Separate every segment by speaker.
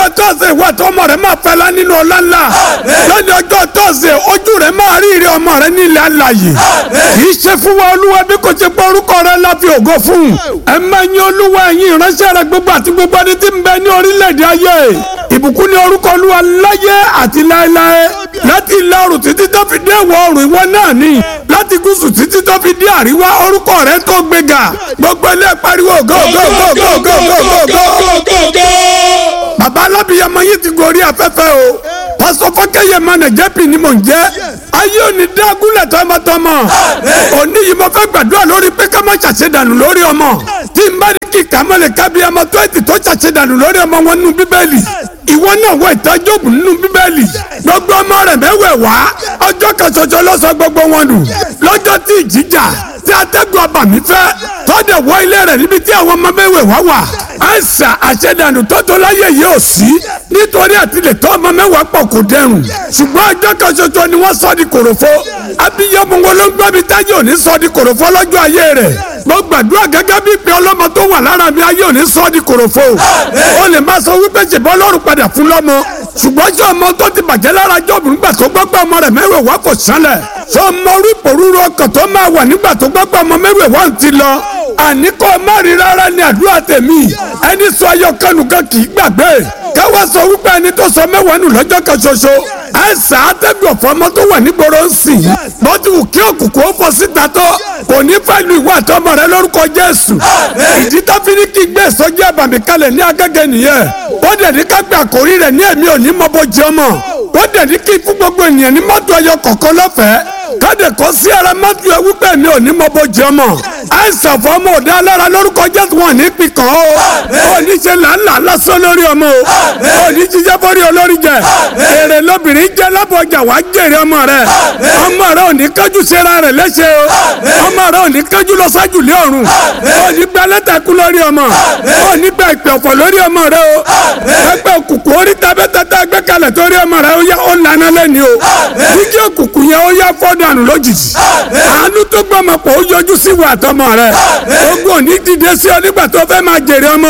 Speaker 1: ọjọ́ tọ́sẹ̀ ìwà tó ọmọ rẹ máa fẹ́lá nínú ọlá ńlá lónìí ọjọ́ tọ́sẹ̀ ojú rẹ máa rí ire ọmọ rẹ nílẹ̀ alàyè kì í ṣe fún wa olúwa bí kò ṣe pé orúkọ rẹ la fi ògo fún ẹ máa yin olúwa ẹ̀yin ìránṣẹ́ rẹ gbogbo àti gbogbo ẹni tí ń bẹ ní orílẹ̀-èdè ayé ìbùkún ní orúkọ olúwa láyé àti láéláé láti ìlà oòrùn títí tó fi dé ìwọ̀ oòrùn ìwọ náà ni láti gúúsù títí tó fi dé àríwá orúkọ rẹ tó gbéga gbogbo ilé pariwo go go go go go go go go. bàbá alábìyamọ yìí ti gorí afẹ́fẹ́ o pásọ fọkẹyẹ mọnà jẹpì ni mò ń jẹ ayé òní dágúnlẹ̀ tọmọtọmọ òní yìí mo fẹ́ gbàdúrà lórí pé ká má ṣàṣedànù lórí ọmọ tí n bá ní kí kàmọ́lẹ̀ kábíyamọ tó ètì tó ṣàṣedànù lórí ọmọ wọn nínú bíbélì ìwọ náà wọ ìtọ́jú ògùn nínú bíbélì gbogbo ọmọ rẹ̀ mẹ́wẹ̀ wá ọjọ́ kan ṣoṣo ló sọ gbogbo wọn nù lọ́jọ́ tí ìjìjà tí atẹ́gùn abàmì fẹ́ tọ́dẹ̀ wọ ilé rẹ̀ níbi tí àwọn ọmọ mẹ́wẹ̀ wá wà àìsà àṣẹdànù tó tó láyé yìí ò sí nítorí àtìlẹ̀ tó ọmọ mẹ́wàá pọ̀ kò dẹrùn ṣùgbọ́n ọjọ́ kan ṣoṣo ni wọ́n sọ di kòròfo abiyamọ wọn ló ń gbọ́ mi táyé òní sọ di kòròfo lọ́jọ́ ayé rẹ̀ mo gbàdúrà gẹ́gẹ́ bí pé ọlọ́mọ tó wà lára mi ayé òní sọ di kòròfo o lè má sọ wípé ṣèbọ́ lọ́rùn padà fún lọ́mọ ṣùgbọ́n ṣé ọmọ tó ti bàjẹ́ lára jọ́ọ̀bù nígbà tó gbọ́ pé ọmọ rẹ̀ mẹ́wàá wá kò sánlẹ̀ ṣé ọmọ orí pòrúurú ọkàn tó máa wà nígbà tó gbọ́ pé ọmọ mẹ́wàá wá ń ti lọ àní kò má rí rárá ní àdúrà tèmi ẹni sọ ayọ̀ kanu kan kì í gbàgbé káwá sọ wípé ẹni tó sọ mẹ́wàá nù lọ́jọ́ kan ṣoṣo àìsàn àtẹ̀gùn ọ̀fọ́mọ tó wà nígboro ń sìn bó ti wù kí òkùnkùn ó fọ síta tó kò ní fẹ́ lu ìwà àtọmọ rẹ lórúkọ Jésù ìdí tó fi ní kí gbé ìsọjí àbàmì kalẹ̀ ní agẹ́gẹ́ nìyẹn wọ́n dẹ̀ ní ká gbé àkórí rẹ̀ ní èmi ò ní mọ bó jẹ́ ọmọ wọ́n dẹ̀ ní kí fún gbogbo ènìyàn ní mọ́tò ẹyọ kọ̀ọ̀kan lọ́fẹ̀ẹ́ káde kọ́ sí ara mọ́tò ẹ wípé mi ò ní mọ bó jẹ́ ọmọ àìsàn fọmọ òde alára lórúkọ Jésù wọn ní pikàn o ò ní ṣe làálàá lásán lórí ọmọ o ò ní jíjẹ́ bórí olórí jẹ èrè lóbìnrin jẹ́ lábọ̀jà wàá jèrè ọmọ rẹ ọmọ rẹ ò ní kájú sera rẹ léṣe o ọmọ rẹ ò ní kájú lọ sájú lé ọ̀run ò ní gba lẹ́tàkú lórí ọmọ ò ní gba ìpè ọ̀fọ̀ lórí ọmọ rẹ o ẹgbẹ́ òkùnkùn orí tabẹ́tẹ́tẹ́ gbé kalẹ̀ torí ọmọ rẹ ó yá ó lànà lẹ́ni o jíjí òkùnkùn yẹn ó yá fọ́dànù lójijì àánú tó gbọ́mọ pọ̀ ó yọjú sí ìwà àtọmọ rẹ ogun òní dìde sí ọ nígbà tó fẹ́ máa jèrè ọmọ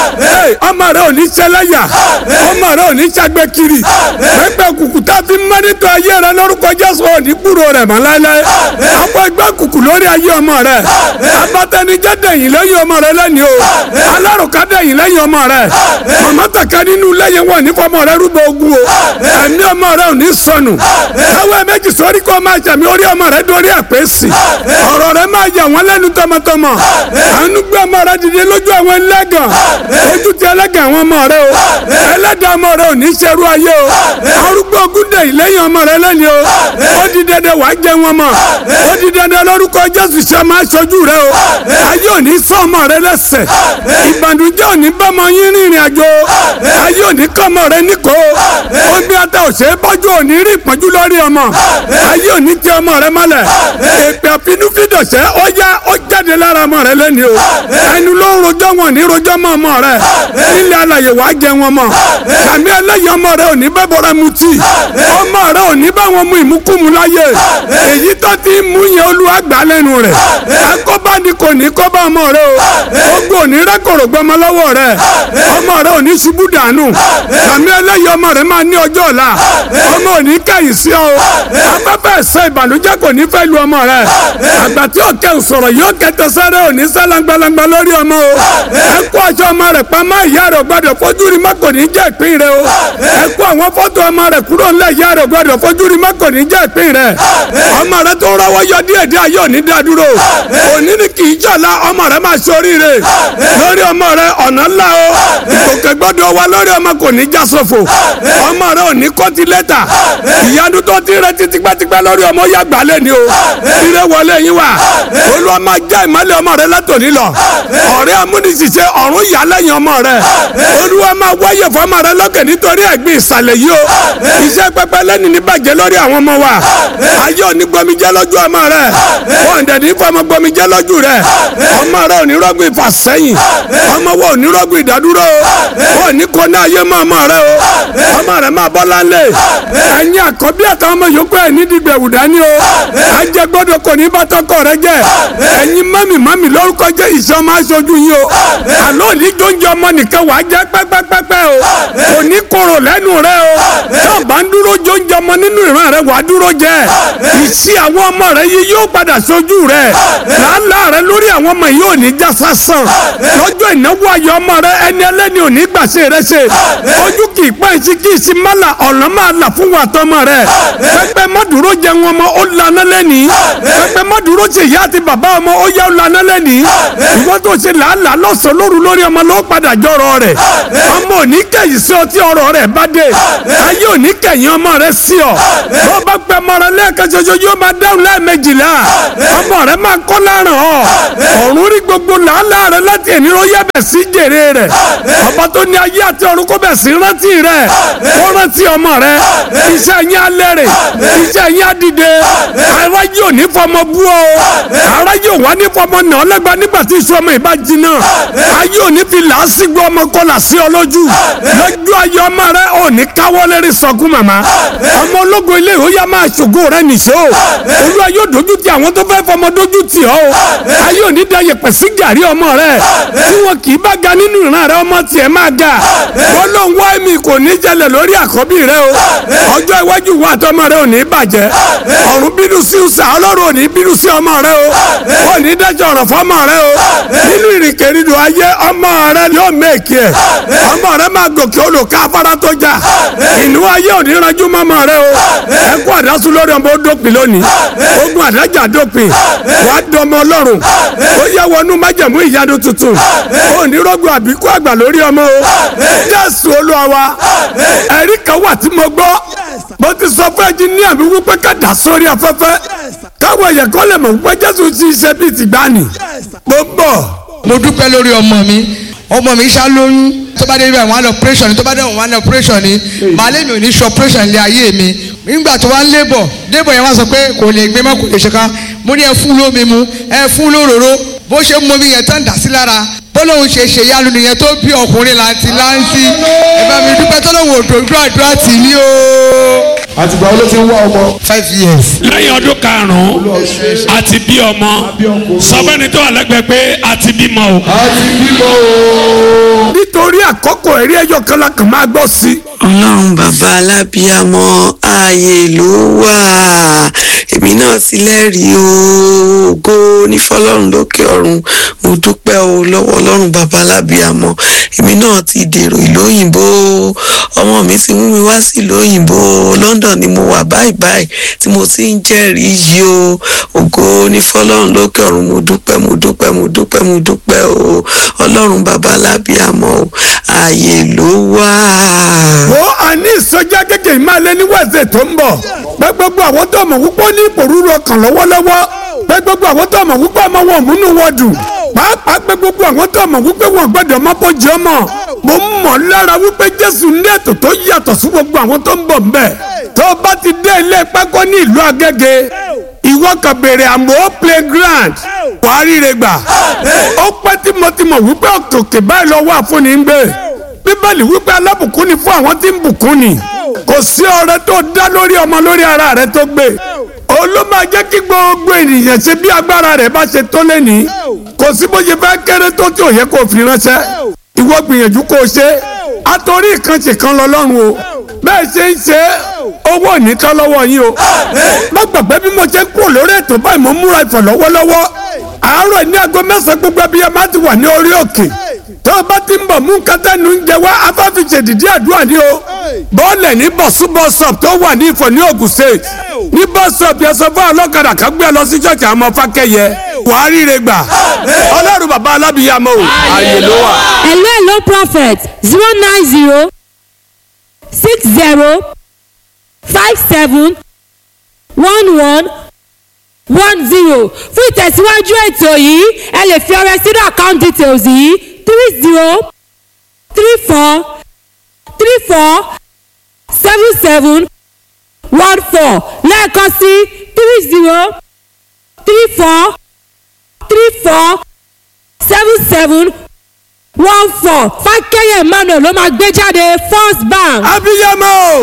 Speaker 1: o ọmọ rẹ ò ní ṣẹlẹ́yà ọmọ rẹ ò ní ṣàgbẹ́ kiri ẹgbẹ́ òkùnkùn tá a fi mọ́nítọ̀ ayé rẹ lórúkọ Jésù ò ní gbúrò rẹ̀ mọ́ láéláé àwọn ẹgbẹ́ òkùnkùn lórí ayé ọmọ rẹ abatẹnijẹ́ dẹ̀yìn lẹ́yìn ọmọ rẹ lẹ́ni o alárùká dẹ̀yìn lẹ́yìn ọmọ rẹ màmá tàkà nínú lẹ́yìn wọn ní fọmọ rẹ rúbọ ogun o ẹ̀mí ọmọ rẹ ò ní sọnù káwé méjì sórí kó máa jẹ̀mí orí ọmọ rẹ dórí àpèsè ọ̀rọ̀ rẹ máa yà wọ́n lẹ́nu tọmọtọmọ àánú gbé ọmọ rẹ dìde lójú àwọn ẹlẹ́gàn ojú ti ẹlẹ́gàn àwọn ọmọ rẹ o ẹlẹ́dàá ọmọ rẹ ò ní ṣerú ayé o arúgbó ogun dẹ̀ ìlẹ́yìn ọmọ rẹ lẹ́ni o ó di dandan wàá jẹ wọn mọ ó di dandan lórúkọ Jésù ṣe máa ṣojú rẹ o ayé ò ní sọ ọmọ rẹ lẹ́sẹ̀ ìbànújẹ́ ò ní bọ́mọ yín rìnrìn àjò ayé ò ní kọ́ ọmọ rẹ níkò omi ata òṣèré bọ́jú ò ní rí ìpọ́njú lórí ọmọ ayé ò ní tẹ ọmọ rẹ mọ́lẹ̀ èpè àfinúfídọ̀ṣẹ́ ó yá ó jáde lára ọmọ rẹ lẹ́ni o ẹnu ló ń rojọ́ wọn ní rojọ́ mọ́ ọmọ rẹ nílẹ̀ alàyè wàá jẹ wọn mọ́ sàmì ẹlẹ́yìn ọmọ rẹ ò ní bẹ́ bọ́ra mutí ọmọ rẹ ò ní bá wọn mú ìmúkúmu láyé èyí tó ti mú yẹn olúwa gbà lẹ́nu rẹ̀ akọ́bá ni kò ní kọ́bá ọmọ rẹ o ogun ò ní rẹ́kọ̀rọ̀ gbọmọ lọ́wọ́ rẹ ọmọ rẹ ò ní ṣubú dànù sàmì ẹlẹ́yìn ọmọ rẹ máa ní ọjọ́ ọ̀la ọmọ ò ní kẹ́yìn sí ọ afẹ́fẹ́ ẹ̀sẹ̀ ìbànújẹ́ kò ní fẹ́ lu ọmọ rẹ àgbà tí òkè sọ̀rọ̀ yóò kẹtẹ sẹ́rẹ̀ ò ní sálangbalangba lórí ọmọ o ẹ kó aṣọ ọmọ rẹ pamọ́ ìyá rẹ gbọ́dọ̀ fojú rí má kò ní jẹ́ ìpín rẹ o ẹ kó àwọn fọ́tò ọmọ rẹ kúrò ńlẹ̀ ìyá rẹ gbọ́dọ̀ fojú rí má kò ní jẹ́ ìpín rẹ ọmọ rẹ tó rọwọ́ yọ díẹ̀ díẹ̀ yóò ní dá dúró òní ni kì í jọ̀la ọmọ rẹ máa ṣoríire lórí ọmọ rẹ ọ̀nà ńlá o ìkòkè gbọ́dọ̀ wá lórí ọmọ kò ní já sófo ọmọ rẹ ò ní kọ́tí lẹ́tà ìyanu tó ti rẹ ti tipẹ́tipẹ́ lórí ọmọ yá gbálẹ̀ ni o ire wọlé yín wá olúwa máa já ìmọ́lẹ̀ ọmọ rẹ látòní lọ ọ̀rẹ́ amúnisìṣẹ́ ọ̀run yà lẹ́yìn ọmọ rẹ olúwa máa wáyé fọmọ rẹ lókè nítorí ẹ̀gbin ìsàlẹ̀ yìí o iṣẹ́ pẹpẹ lẹ́nu ní bàjẹ́ lórí àwọn ọmọ wa ayé òní gbọmijẹ́ lójú ọmọ rẹ wọn dẹ̀ ní fọmọ gbọmijẹ́ lójú rẹ ọmọ rẹ òní rọ́gùn ìfàsẹ́yìn ọmọ wo òní rọ́gùn ìdádúró wọn ní kó ní ayé mọ́ ọmọ rẹ o ọmọ rẹ máa bọ́ lálẹ́ ẹ̀yin àkọ́bí àtàwọn ọmọ yòókù ẹ̀ ní dìgbẹ̀wù dání o ajẹ gbọ́dọ̀ kò ní bàtọkọ rẹ jẹ ẹ̀yin mami mami lórúkọ jẹ ìṣọ máa ṣojú yín o àlọ ní jọjọ ọmọ nìkan wàá jẹ pẹpẹpẹpẹ o kò ní lẹ́nu rẹ o tó bá ń dúró jọ oúnjẹ ọmọ nínú ìran rẹ wàá dúró jẹ ìsí àwọn ọmọ rẹ yìí yóò padà sójú rẹ làálàá rẹ lórí àwọn ọmọ yìí ò ní já sásán lọ́jọ́ ìnáwó ayọ̀ ọmọ rẹ ẹni ẹlẹ́ni ò ní gbàṣẹ rẹ ṣe ojú kì í pẹ́ ìsí kì í sí mọ́là ọ̀nà máa là fún wa tọmọ rẹ pẹpẹ mọ́dúró jẹ wọn ọmọ ó lànà lẹ́ni pẹpẹ mọ́dúró ṣe ìyá àti bàbá ọmọ ó yá ó lànà lẹ́ni ìwọ́n tó ṣe làálàá lọ́sàn-án lóru lórí ọmọ ló padà jọrọ rẹ ọmọ ò ní kẹ̀yìn sí ọ tí ọ̀rọ̀ rẹ bá dé ayé ò ní kẹ̀yìn ọmọ rẹ sí ọ bó bá pẹ́ ọmọ rẹ lẹ́ẹ̀kan ṣoṣo yóò máa dáhùn lẹ́ẹ̀mejìlá ọmọ rẹ máa kọ́ láràn ọ ọ̀run rí gbogbo làálàá rẹ láti ẹni ló yẹ bẹ̀ sí jèrè rẹ ọba tó ní ayé àti ọ̀run kó bẹ̀ sí rántí rẹ kó rántí ọmọ rẹ iṣẹ́ yín alẹ́ rẹ̀ iṣẹ́ yín adìde aráyé ò ní fọmọ bú ọ aráyé ò wá ní fọmọ nà ọ lẹ́gba nígbà tí iṣu ọmọ ìbá jiná ayé ò ní fi làásìgbò ọmọ kọlà sí ọ lójú lójú ayé ọmọ rẹ ò ní káwọ́ lérí sọkún màmá ọmọ ológo ilé ìwé yá máa ṣògo rẹ nìṣó olúwa yóò dojú ti àwọn tó fẹ́ fọmọ dojú tì ọ́ o ayé ò ní da yẹpẹ̀ sí gàrí ọmọ rẹ tí wọn kì í bá ga nínú ìran rẹ ọmọ tiẹ̀ máa ga wọ́n ló ń wá èmi kò ní jẹlẹ̀ lórí àkọ́bí rẹ o ọjọ́ iwájú wa àtọmọ rẹ ò ní bàjẹ́ ọ̀run bínú sí ọ̀sà ọlọ́run ò ní bínú sí ọmọ rẹ o ò ní dájọ́ ọ̀rọ̀ fọmọ rẹ o nínú ìrìnkèrindò ayé ọmọ rẹ yóò mẹ́ẹ̀kì ẹ̀ ọmọ rẹ máa gòkè olùkọ́ afárá tó jà ìnú ayé ò ní ranjú mọ́mọ rẹ o ẹkú àdásù lórí ọmọ ó dópin lónìí ogun àdájà dópin wàá dọmọ ọlọ́run ó yẹ wọnú májẹ̀mú ìyanu tuntun ó ní rọ́gbọ̀ àbíkú àgbà lórí ọmọ o jésù olúwa wa ẹ̀rí kan wà tí mo gbọ́ mo ti sọ fún ẹnjiníà mi wípé ká dà sórí afẹ́fẹ́ káwọn èèyàn kan lè mọ̀ wípé jésù ti ṣe bíi tìgbàanì mo bọ̀.
Speaker 2: mo dúpẹ́ lórí ọmọ mi ọmọ mi ṣá lóyún tó bá dé ibà wọn á lọ operation tó bá dé wọn á lọ operation ni màálé mi ò ní ṣe operation lé ayé mi nígbà tó wá ń lébọ̀ lébọ̀ yẹn wá sọ pé kò lè gbé mọ́ kò lè ṣe ká mo ní ẹ fún lómi mu ẹ fún lóróró bó ṣe mú omi yẹn tán dà sí lára bọ́lọ́hún ṣe ṣe yálu nìyẹn tó bí ọkùnrin láti láǹtí ẹ bá mi dúpẹ́ tọ́lọ́hún òdòdó àdúrà tì ní o.
Speaker 3: àtìgbà wo ló ti ń wá ọmọ.
Speaker 2: five years.
Speaker 1: lẹ́yìn ọdún karùn-ún àti bí ọmọ sọ́fẹ́ni tó wà lẹ́gbẹ̀ẹ́ pé àti bímọ o.
Speaker 3: àti bímọ o.
Speaker 1: nítorí àkókò ẹ̀rí ẹ̀yọ kan la kàn máa gbọ́ sí.
Speaker 4: ọlọ́run bàbá alábíàmọ ààyè ló wà èmi náà ti lẹ́rìí o ògo nífọlọ́run lókè ọ̀run mo dúpẹ́ o lọ́wọ́ ọlọ́run bàbá alábíàmọ èmi náà ti dèrò ìlú òyìnbó ọmọ mi ti mú mi wá sí ìlú òyìnbó London ni mo wà báyìí báyìí tí mo ti ń jẹ́rìí yìí o ògo nífọlọ́run lókè ọ̀run mo dúpẹ́ mo dúpẹ́ mo dúpẹ́ mo dúpẹ́ o ọlọ́run bàbá alábíàmọ o ààyè ló wà.
Speaker 1: ó àní ìsọjá kékeré máa lé ní wẹ̀sẹ̀ tó ń bọ̀ pé gbogbo àwọn tó mọ̀ wípé ó ní ìpòrúurú ọkàn lọ́wọ́lọ́wọ́ pé gbogbo àwọn tó mọ̀ wípé ọmọ wọn ò múnú wọn dùn pàápàá pé gbogbo àwọn tó mọ̀ wípé wọn gbọ́dọ̀ má bójú ọmọ mo ń mọ̀ lára wípé Jésù ní ètò tó yàtọ̀ sí gbogbo àwọn tó ń bọ̀ ń bẹ̀ tó bá ti dé ilé pákó ní ìlú Agége ìwọ kan béèrè àmọ́ playground wàá ríre gbà ó pẹ́ tí mo ti mọ̀ wípé òkè báyìí lọ́wọ́ àfúnni ń gbé bíbélì wípé alábùkún ni fún àwọn tí ń bùkún ni kò sí ọrẹ tó dá lórí ọmọ lórí ara rẹ tó gbé òun ló máa jẹ́ kí gbogbo ènìyàn ṣe bí agbára rẹ̀ bá ṣe tó lẹ́ni kò sí bó ṣe fẹ́ kéré tó tí ò yẹ kó fi ránṣẹ́ ìwọ gbìyànjú kó o ṣe àtòrí ìkànṣe kan lọ́lọ́run o bẹ́ẹ̀ ṣe ń ṣe owó nìkan lọ́wọ́ yín o má gbàgbé bí mo ṣe ń kúrò lórí ètò báyìí mo múra ìfọ̀ lọ́wọ́lọ́wọ́ àárọ̀ ní aago mẹ́sàn-án gbogbo ẹbí ẹ má ti wà ní orí òkè tó o bá ti ń bọ̀ mú kátẹ́nu ń jẹ wá afáfíṣe dìde àdúrà ní o bọ́ọ̀lẹ̀ ní bọ̀sú bọ́sọ̀p tó wà ní ìfọ̀ ní Ògùn state ní bọ́sọ̀p yẹn sọ fún ọlọ́kadà kan gbé ẹ lọ sí ṣọ́ọ̀ṣì àwọn fákẹ́yẹ wàá ríire gbà ọlọ́run bàbá alábìyàmọ́ o ààyè ló wà.
Speaker 5: hello hello prophet zero nine zero six zero five seven one one one zero fún ìtẹ̀síwájú ètò yìí ẹ lè fi ọrẹ sínú account details yìí three zero three four three four seven seven one four lẹ́ẹ̀kan sí three zero three four three four seven seven one four fákẹ́yẹ̀ emmanuel ló máa gbé jáde first bank.
Speaker 1: abiyamọ